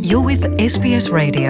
You're with SBS Radio.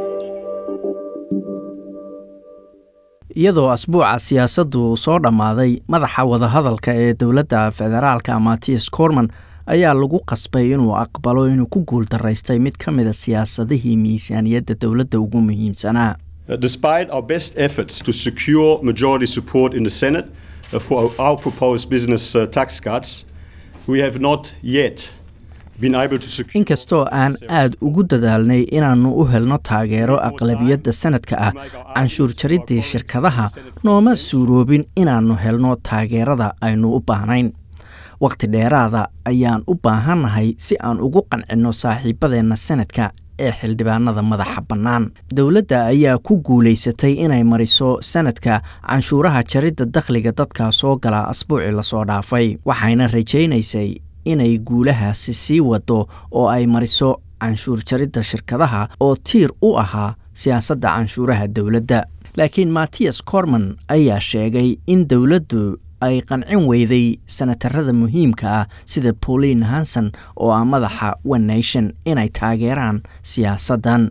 iyadoo asbuuca siyaasaddu soo dhammaaday madaxa wadahadalka ee dowladda federaalka mattias corman ayaa lagu qasbay inuu aqbalo inuu ku guuldaraystay mid ka mida siyaasadihii miisaaniyadda dowladda ugu muhiimsanaa Uh, despite our best efforts to secure majority support in the Senate uh, for our, our proposed business uh, tax cuts, we have not yet been able to secure. inkastoo aan aad ugu dadaalnay inaannu u helno taageero aqlabiyadda sanadka ah canshuur jariddii shirkadaha nooma suuroobin inaannu helno taageerada aynu u baahnayn wakhti dheeraada ayaan u baahannahay si aan ugu qancinno saaxiibadeenna sanadka ee xildhibaanada madaxa bannaan dowladda ayaa ku guulaysatay inay mariso sanadka canshuuraha jaridda dakhliga dadka soo gala asbuucii lasoo dhaafay waxayna rajaynaysay inay guulahaasi sii wado oo ay mariso canshuur jaridda shirkadaha oo tiir u ahaa siyaasadda canshuuraha dowladda laakiin mattias corman ayaa sheegay in dowladdu ay qancin weyday sanatarada muhiimka ah sida pauline hanson oo ah madaxa one nation inay taageeraan siyaasaddan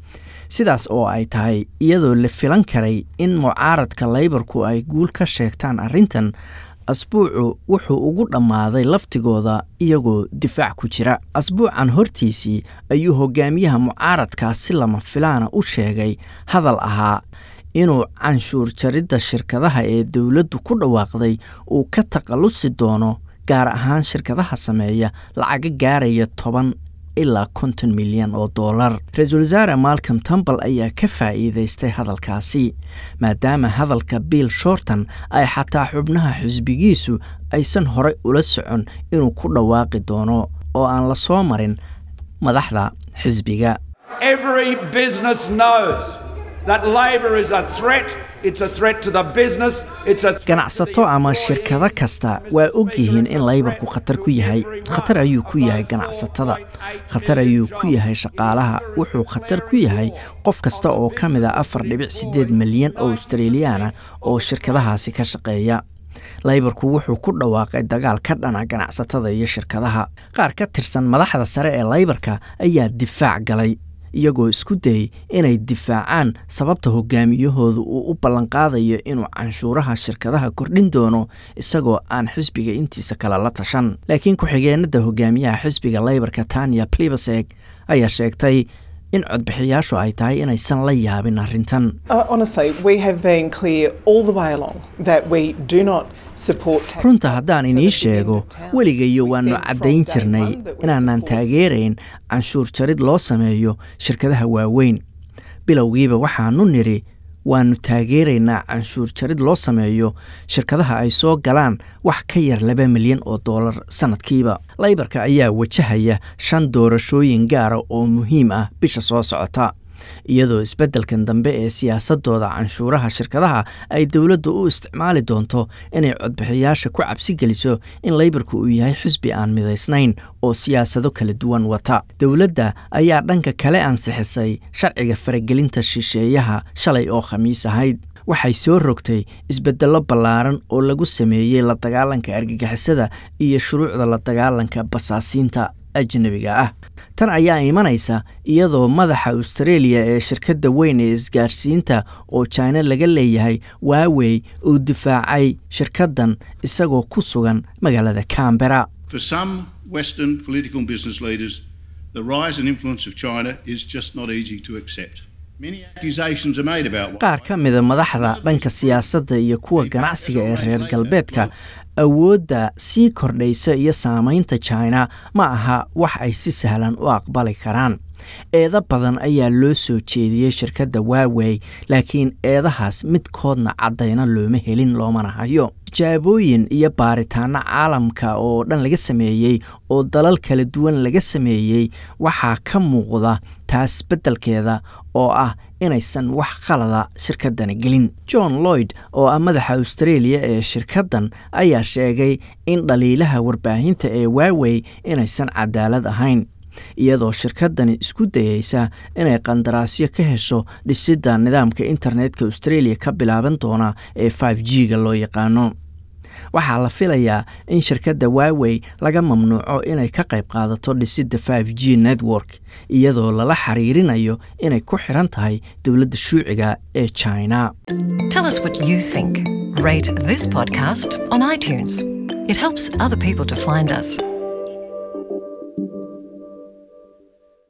sidaas oo ay tahay iyadoo la filan karay in mucaaradka laybarku ay guul ka sheegtaan arrintan asbuucu wuxuu ugu dhammaaday laftigooda iyagoo difaac ku jira asbuucan hortiisii ayuu hogaamiyaha mucaaradkaas si lama filaana u sheegay hadal ahaa inuu canshuur jaridda shirkadaha ee dowladdu ku dhawaaqday uu ka takhallusi doono gaar ahaan shirkadaha sameeya lacaga gaaraya toban ilaa konton milyan oo dollar ra-iisul wasaare malcom tambal ayaa ka faa'iidaystay hadalkaasi maadaama hadalka bill shorton ay xataa xubnaha xisbigiisu aysan horey ula socon inuu ku dhawaaqi doono oo aan la soo marin madaxda xisbiga Every business knows that Labor is a threat. It's a threat to the business. It's a threat ganacsato ama shirkado kasta waa og yihiin in laybarku khatar ku yahay khatar ayuu ku yahay ganacsatada khatar ayuu ku yahay shaqaalaha wuxuu khatar ku yahay qof kasta oo ka mid a afar dhibic siddeed milyan oo australiyaana oo shirkadahaasi ka shaqeeya laybarku wuxuu ku dhawaaqay dagaal ka dhana ganacsatada iyo shirkadaha qaar ka tirsan madaxda sare ee laybarka ayaa difaac galay iyagoo isku dayay inay difaacaan sababta hogaamiyahooda uu u ballanqaadayo inuu canshuuraha shirkadaha kordhin doono isagoo aan xisbiga intiisa kale la tashan laakiin ku-xigeenada hogaamiyaha xisbiga laybarka tanya plibaseg ayaa sheegtay in codbixiyaashu ay tahay inaysan la yaabin arrintan Uh, honestly, we have been clear all the way along that we do not support tax runta cuts haddaan for inii the big end sheego of town. weligayo We waannu said from caddayn day jirnay one that we inaanaan support taageerayn canshuur jarid loo sameeyo shirkadaha waaweyn bilowgiiba waxaanu nidhi waannu taageeraynaa canshuur jarid loo sameeyo shirkadaha ay soo galaan wax ka yar laba milyan oo dollar sannadkiiba laybarka ayaa wajahaya shan doorashooyin gaara oo muhiim ah bisha soo socota iyadoo isbeddelkan dambe ee siyaasadooda canshuuraha shirkadaha ay dowladdu u isticmaali doonto inay codbixiyaasha ku cabsi geliso in laybarku uu yahay xisbi aan midaysnayn oo siyaasado kala duwan wata dowladda ayaa dhanka kale ansixisay sharciga faragelinta shisheeyaha shalay oo khamiis ahayd waxay soo rogtay isbeddello ballaaran oo lagu sameeyey la dagaalanka argagixisada iyo shuruucda la dagaalanka basaasiinta ajnabiga ah tan ayaa imanaysa iyadoo madaxa australia ee shirkadda weyn ee isgaarsiinta oo jina laga leeyahay waawey uu difaacay shirkaddan isagoo ku sugan magaalada cambera For some Western political and business leaders, the rise and influence of China is just not easy to accept. Many accusations are made about qaar ka mida madaxda dhanka siyaasadda iyo kuwa ganacsiga ee reer galbeedka awoodda sii kordhaysa iyo saamaynta china ma aha wax ay si sahlan u aqbali karaan eedo badan ayaa loo soo jeediyey shirkadda waawey laakiin eedahaas midkoodna caddayna looma helin loomana hayo tijaabooyin iyo baaritaano caalamka oo dhan laga sameeyey oo dalal kala duwan laga sameeyey waxaa ka muuqda taas beddelkeeda oo ah inaysan wax khalada shirkaddani gelin john lloyd oo ah madaxa australia ee shirkaddan ayaa sheegay in dhaliilaha warbaahinta ee waawey inaysan cadaalad ahayn iyadoo shirkaddani isku dayeysa inay qandaraasyo ka hesho dhisidda nidaamka internetka australia ka bilaaban doona ee 5 g ga loo yaqaano waxaa la filayaa in shirkadda waawey laga mamnuuco inay ka qayb qaadato dhisidda five g network iyadoo lala xiriirinayo inay ku xiran tahay dowladda shuuciga ee china Tell us what you think. Rate this podcast on iTunes. It helps other people to find us.